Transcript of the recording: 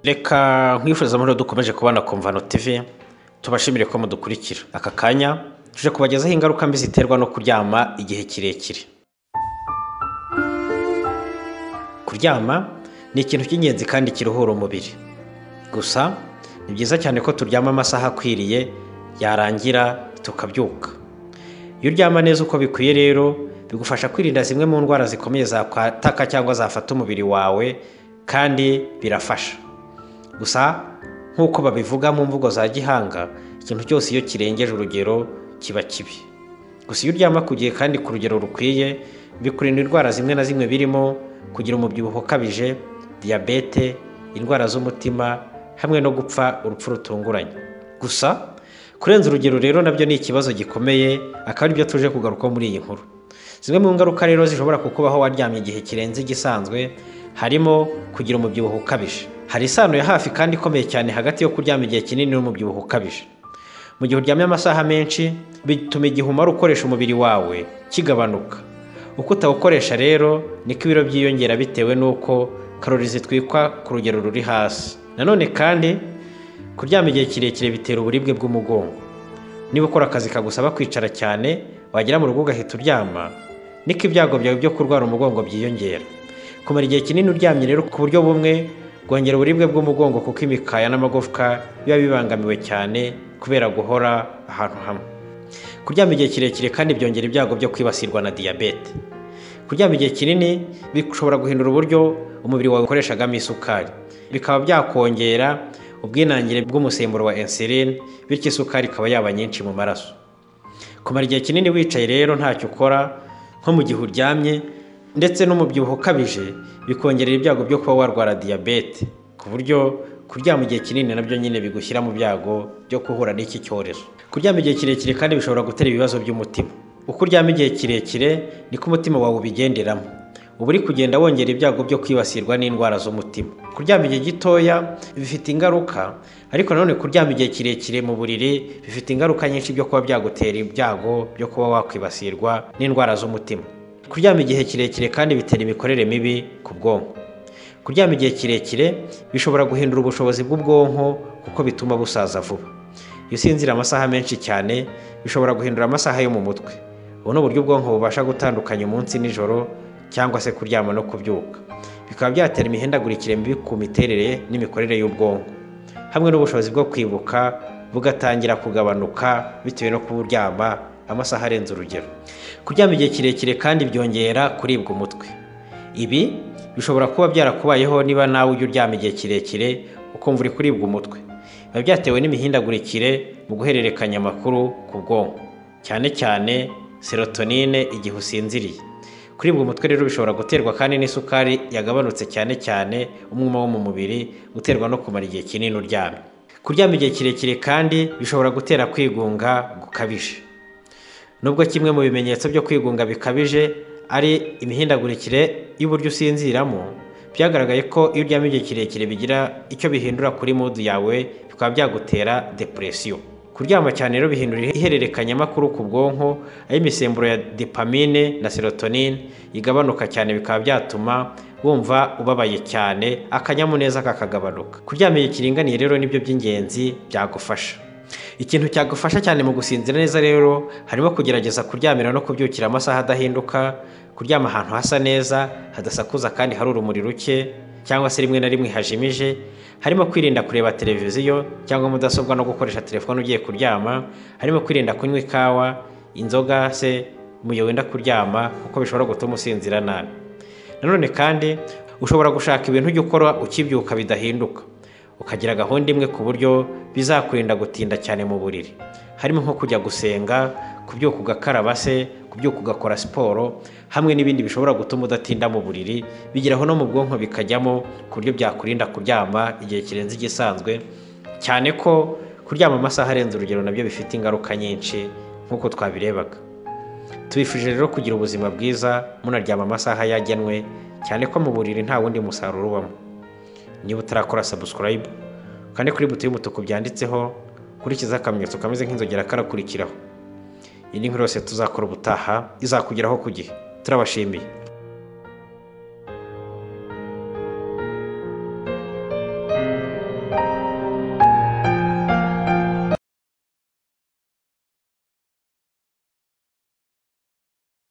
reka nkwifuriza amahoro dukomeje kubana komvano tv tubashimire ko mudukurikira aka kanya tuje kubagezaho ingaruka mbi ziterwa no kuryama igihe kirekire kuryama ni ikintu cy'ingenzi kandi kiruhura umubiri gusa ni byiza cyane ko turyama amasaha akwiriye yarangira tukabyuka iyo uryama neza uko bikwiye rero bigufasha kwirinda zimwe mu ndwara zikomeye zakwataka cyangwa zafata umubiri wawe kandi birafasha gusa nk'uko babivuga mu mvugo za gihanga ikintu cyose iyo kirengeje urugero kiba kibi gusa iyo uryama ku gihe kandi ku rugero rukwiye bikurinda indwara zimwe na zimwe birimo kugira umubyibuho ukabije diyabete indwara z'umutima hamwe no gupfa urupfu rutunguranye gusa kurenza urugero rero nabyo ni ikibazo gikomeye akaba aribyo tuje kugarukaho muri iyi nkuru zimwe mu ngaruka rero zishobora kukubaho waryamye igihe kirenze igisanzwe harimo kugira umubyibuho ukabije hari isano ya hafi kandi ikomeye cyane hagati yo kuryama igihe kinini n'umubyibuho ukabije mu gihe uryamye amasaha menshi bituma igihe umara ukoresha umubiri wawe kigabanuka uko utawukoresha rero niko ibiro byiyongera bitewe n'uko karori zitwikwa ku rugero ruri hasi nanone kandi kuryama igihe kirekire bitera uburibwe bw'umugongo niba ukora akazi kagusaba kwicara cyane wagera mu rugo ugahita uryama niko ibyago byawe byo kurwara umugongo byiyongera kumara igihe kinini uryamye rero ku buryo bumwe bwongera uburibwe bw'umugongo kuko imikaya n'amagufwa biba bibangamiwe cyane kubera guhora ahantu hamwe kuryama igihe kirekire kandi byongera ibyago byo kwibasirwa na diyabete kuryama igihe kinini bishobora guhindura uburyo umubiri wawe ukoreshagamo isukari bikaba byakongera ubwinangire bw'umusemburo wa insulin bityo isukari ikaba yaba nyinshi mu maraso kumara igihe kinini wicaye rero ntacyo ukora nko mu gihe uryamye ndetse n'umubyibuho ukabije bikongerera ibyago byo kuba warwara diyabete ku buryo kuryama igihe kinini nabyo nyine bigushyira mu byago byo guhura n'iki cyorezo kuryama igihe kirekire kandi bishobora gutera ibibazo by'umutima uko uryama igihe kirekire niko umutima wawe ubigenderamo uba uri kugenda wongera ibyago byo kwibasirwa n'indwara z'umutima kuryama igihe gitoya bifite ingaruka ariko nanone kuryama igihe kirekire mu buriri bifite ingaruka nyinshi byo kuba byagutera ibyago byo kuba wakwibasirwa n'indwara z'umutima kuryama igihe kirekire kandi bitera imikorere mibi ku bwonko kuryama igihe kirekire bishobora guhindura ubushobozi bw'ubwonko kuko bituma busaza vuba iyo usinzira amasaha menshi cyane bishobora guhindura amasaha yo mu mutwe ubu ni uburyo ubwonko bubasha gutandukanya umunsi n'ijoro cyangwa se kuryama no kubyuka bikaba byatera imihindagurikire mibi ku miterere n'imikorere y'ubwonko hamwe n'ubushobozi bwo kwibuka bugatangira kugabanuka bitewe no kuburyama amasaha arenze urugero kuryama igihe kirekire kandi byongera kuribwa umutwe ibi bishobora kuba byarakubayeho niba nawe ujya uryama igihe kirekire ukumva uri kuribwa umutwe biba byatewe n'imihindagurikire mu guhererekanya amakuru ku bwonko cyane cyane serotonine igihe usinziriye kuribwa umutwe rero bishobora guterwa kandi n'isukari yagabanutse cyane cyane umwuma wo mu mubiri uterwa no kumara igihe kinini uryamye kuryama igihe kirekire kandi bishobora gutera kwigunga gukabije nubwo kimwe mu bimenyetso byo kwigunga bikabije ari imihindagurikire y'uburyo usinziramo byagaragaye ko iyo uryamye igihe kirekire bigira icyo bihindura kuri mudu yawe bikaba byagutera depresiyo kuryama cyane rero bihindura ihererekanyamakuru ku bwonko aho imisemburo ya dopamine na serotonine igabanuka cyane bikaba byatuma wumva ubabaye cyane akanyamuneza kakagabanuka kuryama igihe kiringaniye rero nibyo by'ingenzi byagufasha ikintu cyagufasha cyane mu gusinzira neza rero harimo kugerageza kuryamira no kubyukira amasaha adahinduka kuryama ahantu hasa neza hadasakuza kandi hari urumuri ruke cyangwa se rimwe na rimwe hajimije harimo kwirinda kureba televiziyo cyangwa mudasobwa no gukoresha telefone ugiye kuryama harimo kwirinda kunywa ikawa inzoga se mu gihe wenda kuryama kuko bishobora gutuma usinzira nabi nanone kandi ushobora gushaka ibintu ujya ukora ukibyuka bidahinduka ukagira gahunda imwe ku buryo bizakurinda gutinda cyane mu buriri harimo nko kujya gusenga kubyuka ugakaraba se kubyuka ugakora siporo hamwe n'ibindi bishobora gutuma udatinda mu buriri bigeraho no mu bwonko bikajyamo ku buryo byakurinda kuryama igihe kirenze igisanzwe cyane ko kuryama amasaha arenze urugero nabyo bifite ingaruka nyinshi nk'uko twabirebaga tubifurije rero kugira ubuzima bwiza munaryama amasaha yagenwe cyane ko mu buriri nta wundi musaruro ubamo niba utarakora sabusikarayibu kandi kuri buto y'umutuku byanditseho kurikiza akamenyetso kameze nk'inzogera karakurikiraho iyi ni nkuru yose tuzakora ubutaha izakugeraho ku gihe turabashimiye